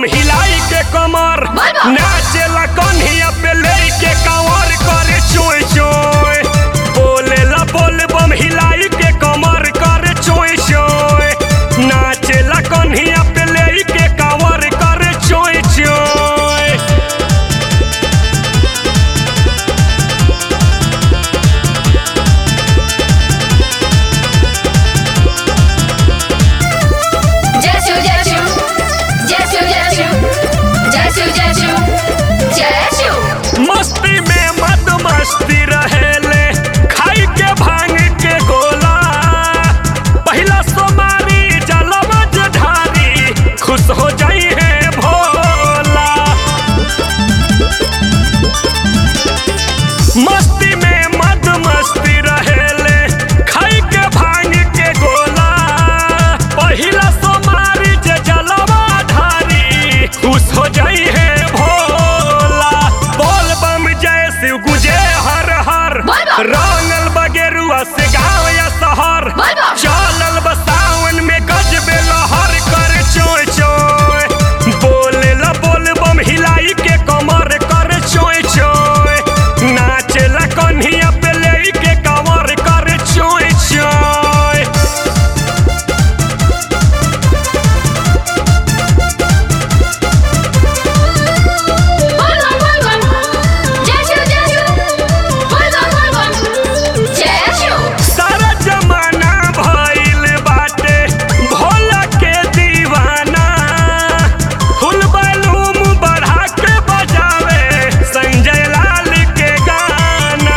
बम हिलाई के कमर नाचेला कन्हिया पे लेके कांवर करे चोय चोय बोलेला बोल बम हिलाई के कमर करे चोय चोय नाचेला कन्हिया पे लेके कांवर करे चोय चोय जय शिव जय शिव जय शिव जय शिव जय शिव जय शिव जय शिव मस्ती में मद मस्ती रहेले खाई के भांग के गोला पहिला सोमारी जलवा ढारी खुश हो जाई है भोला मस्ती में मद मस्ती रहेले खाई के भांग के गोला पहिला सोमारी जे जलवा ढारी खुश हो जाई है भोला बोल बम जय शिव गुजे हर हर बोल बम। रंगल बगेरुआ से गाँव या शहर बोल बम। चलल बसावन में गजबे लहर कर चोय चोय बोलेला बोल बम हिलाई के कमर कर चोय चोय नाचेला कन्हिया पे लेके कमर कर चोय चोय बोल बम बोल बम जय शिव जय शिव बोल बम बोल बम जय शिव सारा जमाना भइल बाटे भोला के दीवाना फुल बैलूम बढ़ा के बजावे संजय लाल के गाना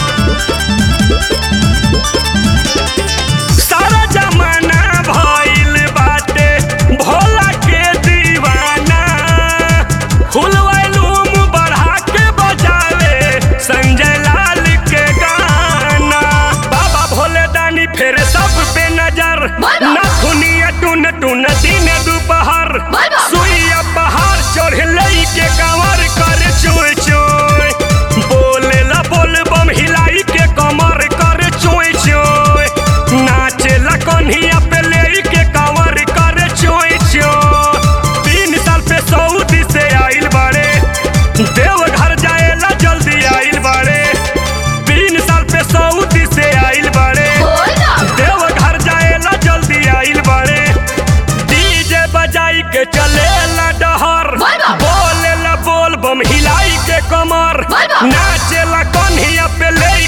सारा जमाना भइल बाटे भोला के दीवाना फुल बैलूम बढ़ा के बजावे संजय लाल के गाना बाबा भोले दानी फिर सब पे नजर बोल बम। नथुनिया टुन टुन दिन दोपहर बोल बम। सुइया पहाड़ चढ़ लई के कांवर कर चोय चोय बोलेला बोल बम हिलाई के कमर कर चोय चोय नाचेला कन्हिया पे ले के कांवर कर चोय चोय तीन साल पे सऊदी से आइल बाड़े देवघर जाएला जल्दी आइल बाड़े तीन साल पे सऊदी से आइल बाड़े बोल बम देवघर जाएला जल्दी आइल बाड़े डीजे बजाई के चलेला डहर बोल बम। बोलेला बोल बम हिलाई के कमर बोल बम। नाचेला कन्हिया पे ले